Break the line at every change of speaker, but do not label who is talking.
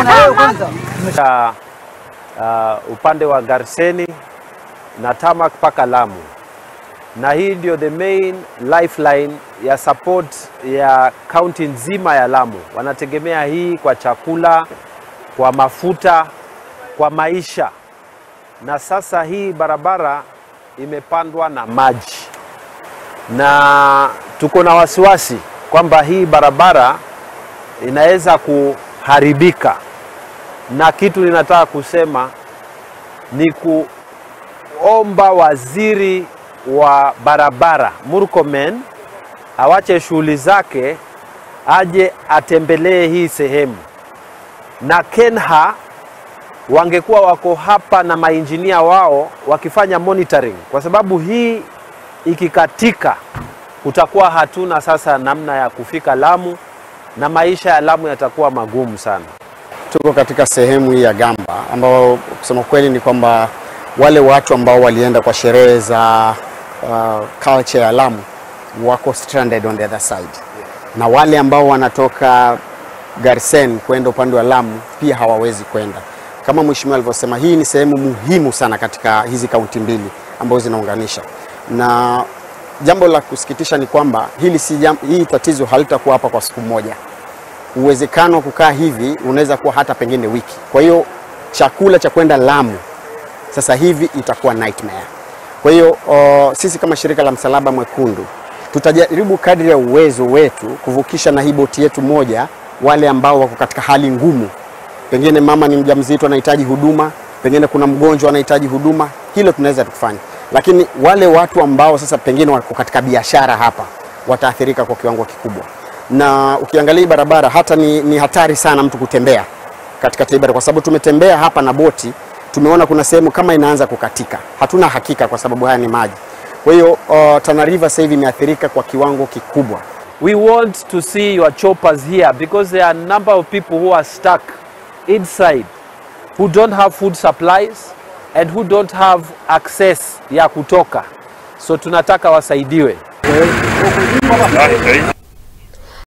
ya uh, upande wa Garseni na Tamak mpaka Lamu, na hii ndio the main lifeline ya support ya kaunti nzima ya Lamu. Wanategemea hii kwa chakula, kwa mafuta, kwa maisha, na sasa hii barabara imepandwa na maji, na tuko na wasiwasi kwamba hii barabara inaweza kuharibika na kitu ninataka kusema ni kuomba waziri wa barabara Murkomen awache shughuli zake aje atembelee hii sehemu, na Kenha wangekuwa wako hapa na mainjinia wao wakifanya monitoring, kwa sababu hii ikikatika, kutakuwa hatuna sasa namna ya kufika Lamu na maisha ya Lamu yatakuwa magumu sana.
Tuko katika sehemu hii ya Gamba ambao kusema kweli ni kwamba wale watu ambao walienda kwa sherehe za uh, culture ya Lamu wako stranded on the other side, na wale ambao wanatoka Garsen kwenda upande wa Lamu pia hawawezi kwenda. Kama mheshimiwa alivyosema, hii ni sehemu muhimu sana katika hizi kaunti mbili ambazo zinaunganisha, na jambo la kusikitisha ni kwamba hili si jam, hii tatizo halitakuwa hapa kwa siku moja uwezekano wa kukaa hivi unaweza kuwa hata pengine wiki. Kwa hiyo chakula cha kwenda Lamu sasa hivi itakuwa nightmare. Kwa hiyo uh, sisi kama shirika la Msalaba Mwekundu tutajaribu kadri ya uwezo wetu kuvukisha na hii boti yetu moja wale ambao wako katika hali ngumu, pengine mama ni mjamzito anahitaji huduma, pengine kuna mgonjwa anahitaji huduma, hilo tunaweza tukufanya, lakini wale watu ambao sasa pengine wako katika biashara hapa wataathirika kwa kiwango kikubwa na ukiangalia hii barabara hata ni, ni hatari sana mtu kutembea katika hii barabara, kwa sababu tumetembea hapa na boti, tumeona kuna sehemu kama inaanza kukatika. Hatuna hakika kwa sababu haya ni maji. Kwa hiyo uh, Tana River sasa hivi imeathirika kwa kiwango kikubwa.
We want to see your choppers here because there are a number of people who are stuck inside who don't have food supplies and who don't have access ya kutoka, so tunataka wasaidiwe.